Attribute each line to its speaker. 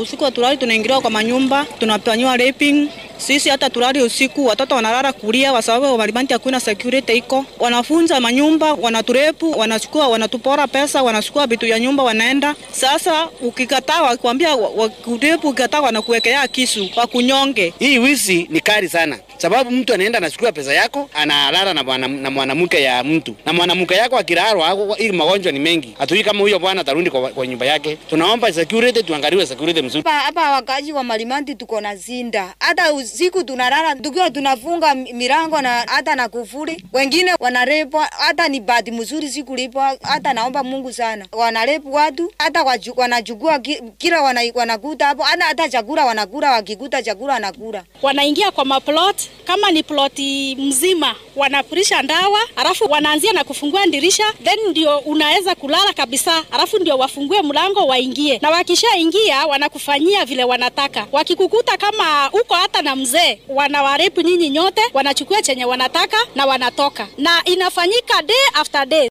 Speaker 1: usiku hatulali, tunaingiliwa kwa manyumba, tunafanyiwa raping. Sisi hata tulali usiku, watoto wanalala kulia kwa sababu Marimanti hakuna security iko. Wanafunza manyumba, wanaturepu, wanachukua, wanatupora pesa, wanachukua vitu ya nyumba, wanaenda. Sasa ukikataa, wakwambia wakurepu, ukikataa wanakuwekea kisu wakunyonge.
Speaker 2: Hii wizi ni kali sana, sababu mtu anaenda anachukua pesa yako analala na bwana na mwanamke ya mtu, na mwanamke yako akirarwa, hii magonjwa ni mengi. Hatujui kama huyo bwana atarudi kwa, kwa nyumba yake. Tunaomba security, tuangaliwe security mzuri.
Speaker 3: Hapa hapa wakazi wa Marimanti tuko na zinda, hata usiku tunalala tukiwa tunafunga milango na hata na kufuli. Wengine wanarepwa, hata ni bahati mzuri sikulipwa. Hata naomba Mungu sana, wanarepu watu hata waju- wanachukua ki- kila wana, wanakuta hapo, hata hata chakula wanakula, wakikuta chakula wanakula.
Speaker 4: wanaingia kwa maplot, kama ni ploti mzima wanapurisha ndawa, alafu wanaanzia na kufungua dirisha, then ndio unaweza kulala kabisa, alafu ndio wafungue mlango waingie, na wakishaingia wanakufanyia vile wanataka. Wakikukuta kama uko hata na mzee, wanawarepu nyinyi nyote, wanachukua chenye wanataka na wanatoka, na inafanyika day after day.